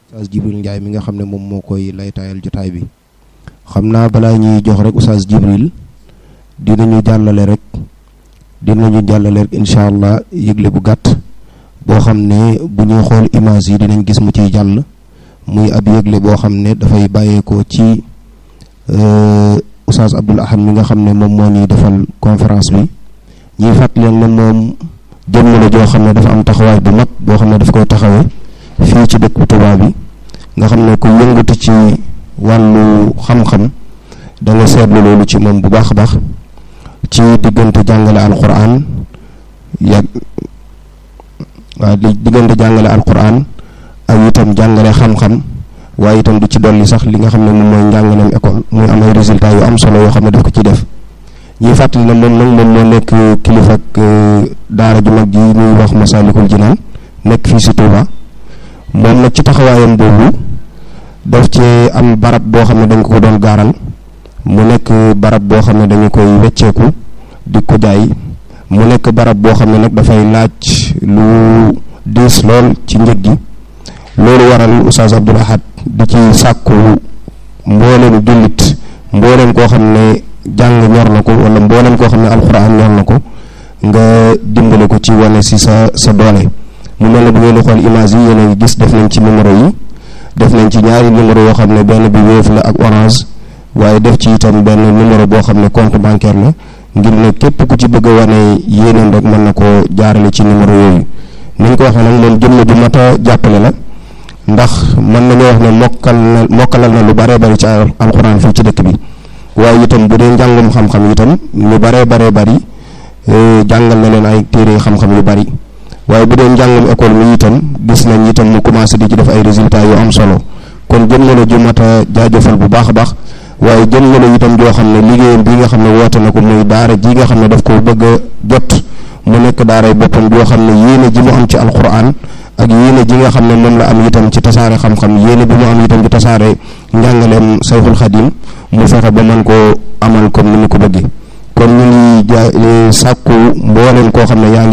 Oustaz Jibril Ndiaye mi nga xam ne moom moo koy laytaayal jotaay bi xam naa balaa ñuy jox rek Oustaz Jibril dinañu jàllale rek dinañu jàllale rek incha allah yëgle bu gàtt boo xam ne bu ñuy xool image yi dinañ gis mu ciy jàll muy ab yëgle boo xam ne dafay bàyyeekoo ci Oustaz Abdoul Ahad mi nga xam ne moom moo ñuy defal conférence bi ñuy fàttali leen ne moom jëmm la joo xam ne dafa am taxawaay bu mag boo xam ne daf koy taxawee fii ci dëkk bu Tuubaa bi nga xam ne ku yëngatu ci wàllu xam-xam da nga seetlu loolu ci moom bu baax a baax ci diggante jàngale alquran yàgg waaw di diggante jàngale alquran ak itam jàngale xam-xam waaye itam du ci dolli sax li nga xam ne moom mooy njàngaleem école muy am ay résultats yu am solo yoo xam ne daf ko ci def ñuy fàttali ne moom nag moom moo nekk kilifa ak daara ju mag ji ñuy wax Masalikul Jinaan nekk fii si Touba moom nag ci taxawaayam boobu daf ci am barab boo xam ne dañ ko doon gaaral mu nekk barab boo xam ne dañu koy wecceeku di ko jaay mu nekk barab boo xam ne nag dafay laaj lu diis lool ci njëg gi loolu waral Oustaz Abdoul Ahad di ci sàkku mbooleem jullit mbooleem koo xam ne jàng ñor na ko wala mbooleem koo xam ne alxuraan ñor na ko nga dimbale ko ci wane si sa sa doole mu mel ne bu ngeen di xool image yi yéen a ngi gis def nañ ci numéro yi def nañ ci ñaari numéro yoo xam ne benn bi Wave la ak Orange waaye def ci itam benn numéro boo xam ne compte bancaire la ngir ne képp ku ci bëgg a wane yéeneen rek mën na koo jaarale ci numéro yooyu ni ñu ko waxee nag moom jëmm ju mat a jàppale la ndax mën nañoo wax ne mokkal na mokkalal na lu baree bari ci alxuraan fii ci dëkk bi waaye itam bu dee njàngum xam-xam itam lu baree baree bari jàngal na leen ay téere xam-xam yu bari waaye bu dee njàngum école mi itam gis nañ itam mu commencé di ci def ay résultats yu am solo kon jëm na la ju mat a jaajëfal bu baax a baax waaye jëm na la itam joo xam ne liggéeyam bi nga xam ne woote na ko muy daara ji nga xam ne daf ko bëgg a jot mu nekk daaray boppam joo xam ne yéene ji mu am ci alquran ak yéene ji nga xam ne moom la am itam ci tasaare xam-xam yéene bi mu am itam ci tasaare njàngaleem sayxul xadim mu fexe ba mën koo amal comme ni mu ko bëggee kon ñu ngi ja sàkku mbooleem koo xam ne yaa ngi